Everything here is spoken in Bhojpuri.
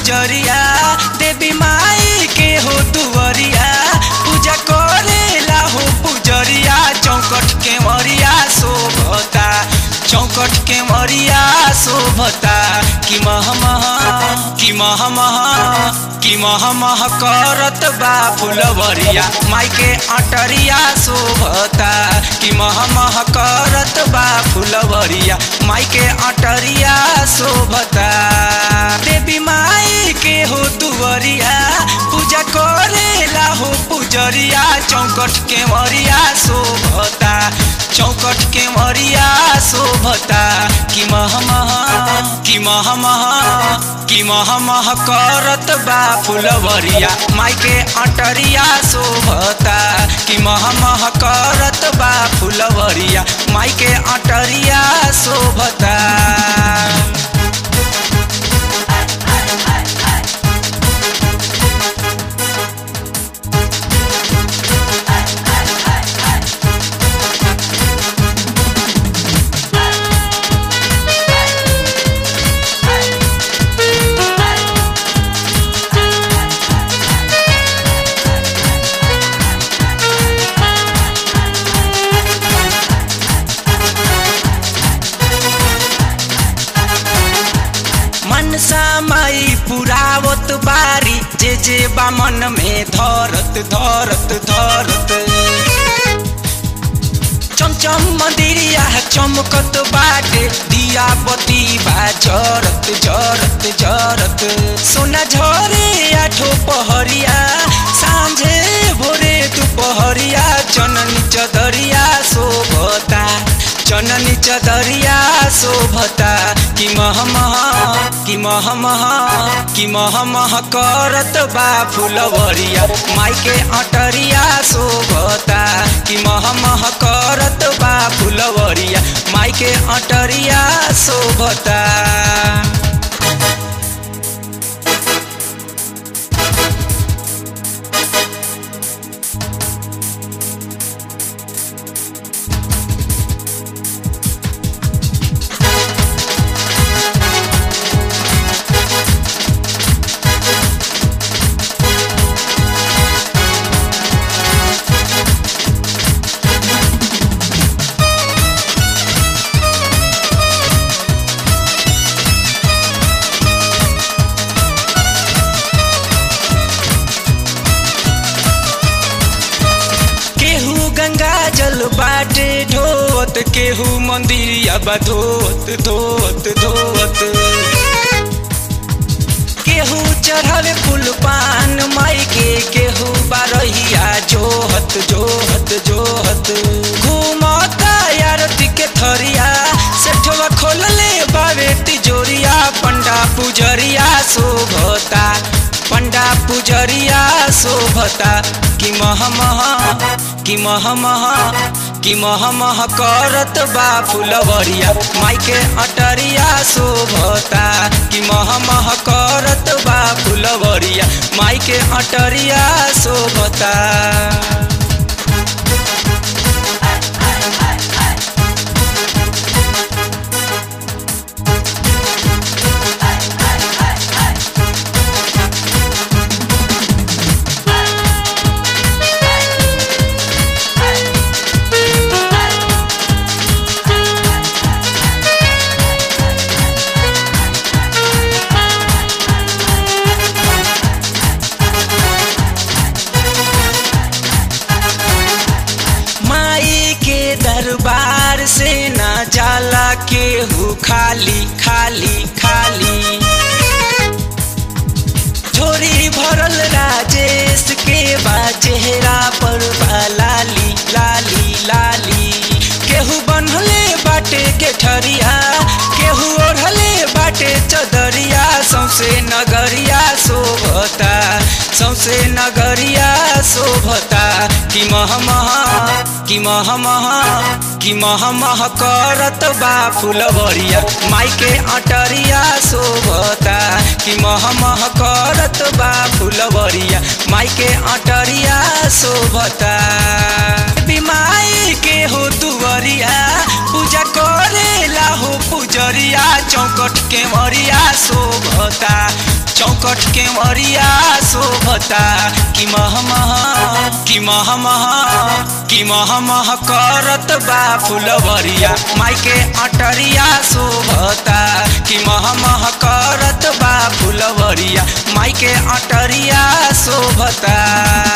पुजरिया देवी माई के हो दुवरिया पूजा करेला हो पुजरिया चौकट के मरिया शोभता चौकट के मरिया शोभता कि मह मह कि मह मह कि मह मह करत बा फुलवरिया माई के अटरिया शोभता कि मह मह करत बा फुलवरिया माई के अटरिया शोभता देवी माई के हो दुवरिया पूजा करेला हो पुजरिया चौकट के मरिया शोभता चौकट के मरिया शोभता कि मह मह कि मह मह कि मह मह करत बा फुलवरिया माई के अटरिया शोभता कि मह मह करत बा फुलवरिया माई के अटरिया शोभता मनसा माई पुरावत बारी जे जे बा मन में धरत धरत धरत चमचम मंदिरिया चमकत बाटे दिया बती बा जरत जरत जरत सोना झरे आठो पहरिया सांझे भोरे दुपहरिया चननी चदरिया शोभता चननी चदरिया शोभता कि मह मह कि मह मह कि मह मह करत बा फुलवरिया माई के अटरिया शोभता कि मह मह करत बा फुलवरिया माई के अटरिया शोभता केहू गंगा जल बाटे ढोत केहू मंदिरिया बा धोत धोत धोत केहू चढ़ल फूल पान माई के केहू बारहिया जोहत जोहत जोहत घूमता आरती के थरिया सेठवा खोलले बावे तिजोरिया पंडा पुजरिया शोभता पंडा पुजरिया शोभता कि मह मह कि मह मह कि मह मह करत बा फुलवरिया माई के अटरिया शोभता कि मह मह करत बा फुलवरिया माई के अटरिया शोभता माई के दरबार से ना जाला केहू खाली खाली खाली झोरी भरल राजेश के बा चेहरा पर बा लाली लाली लाली केहू बनले बाटे के ठरिया केहू ओढ़ले बाटे चदरिया सौसे नगरिया शोभता सौसे नगरिया शोभता कि मह मह कि मह मह कि मह मह करत बा फुलवरिया माई के अटरिया शोभता कि मह मह करत बा फुलवरिया माई के अटरिया शोभता बिमाई के हो दुवरिया पूजा करेला हो पुजरिया चौकट के मरिया शोभता चौकट के मरिया शोभता कि मह मह कि मह मह कि मह मह करत बा फुलवरिया माई के अटरिया शोभता कि मह मह करत बा फुलवरिया माई के अटरिया शोभता